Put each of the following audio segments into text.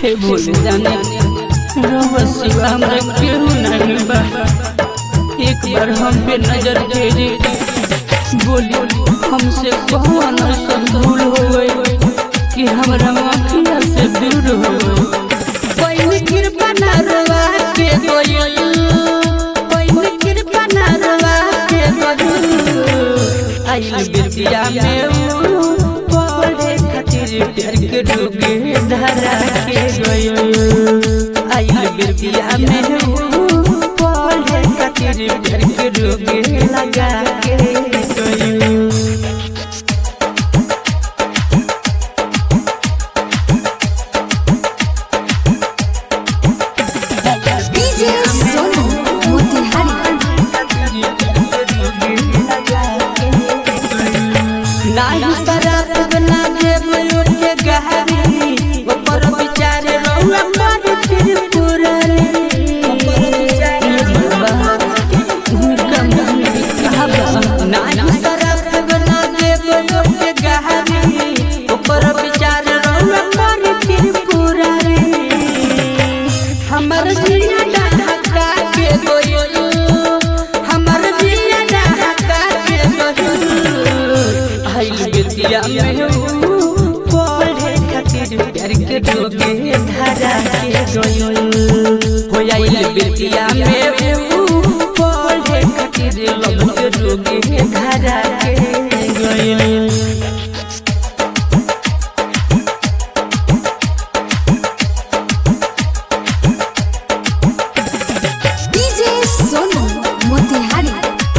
हे भोले जाने रउआ सिवा हमरा केहू नहीं बा एक बार हम पे नजर फेरी बोली हमसे कौन ऐसन भूल हो गई कि हमरा आँखिया से दूर हो गई कोई कृपा ना रवा के गोयल कोई कृपा ना रवा के गोयल आई बिरतिया में ऊ पढ़े खातिर प्यार के डूबे धरा के गयो आई बिरतिया में ऊ पढ़े खातिर प्यार के डूबे लगा के गयो DJ Sonu Motihari नाही शराब ना देव के गहरी ऊपर विचार रहुआ पर फिर पुरानी नाही शराब ना देव के गहरी ऊपर विचार रहुआ पर फिर पुरानी हमर जिया ढका के गोयो हमर जिया ढका के गोयो आइल बिटिया में ऊ पढ़े खातिर प्यार के डोगे धरा के गोयो हो आइल बिटिया में ऊ पढ़े खातिर लब के डोगे धरा के गोयो DJ Sonu Motihari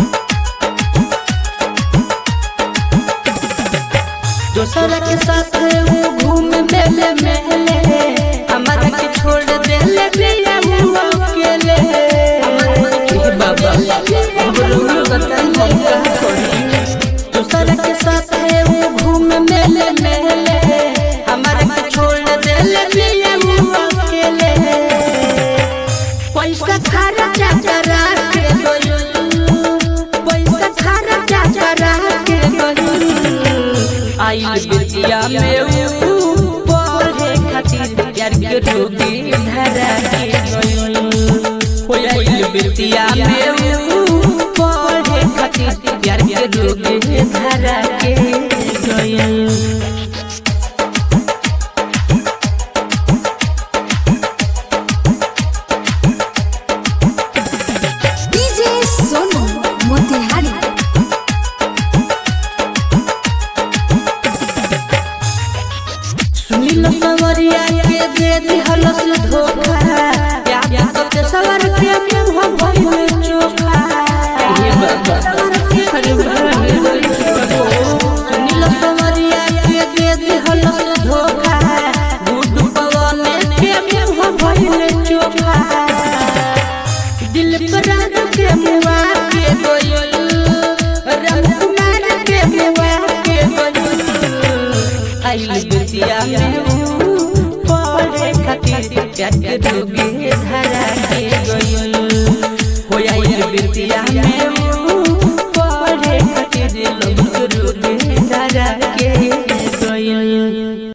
दोसरा के साथ वो घूम मेले मेले हमारा के छोड़ देले बिया वो अकेले हे बाबा अब रोना बताई हम का करी दोसरा के साथ वो घूम मेले मेले हमारा के छोड़ देले बिया वो अकेले पैसा खर्चा करा के गयो पैसा खर्चा करा के गयो आई बिटिया में ऊ पढ़े खातिर प्यार के डूबी धरा के गयो हो आई बिटिया में ऊ पढ़े खातिर प्यार के डूबी धरा के गयो DJ Sonu Motihari सुनील सवरिया के दे दिहल से धोखा या तो सवर के मुंह भइल चोखा हे बाबा अरे बाबा सुनील सवरिया के दे दिहल से धोखा गुड्डू पवन के मुंह भइल चोखा दिल पर रात के मुआ के गोयल राम कुमार के मुआ के गोयल आइल बिटिया में ऊ पढ़े खातिर प्यार के डूबे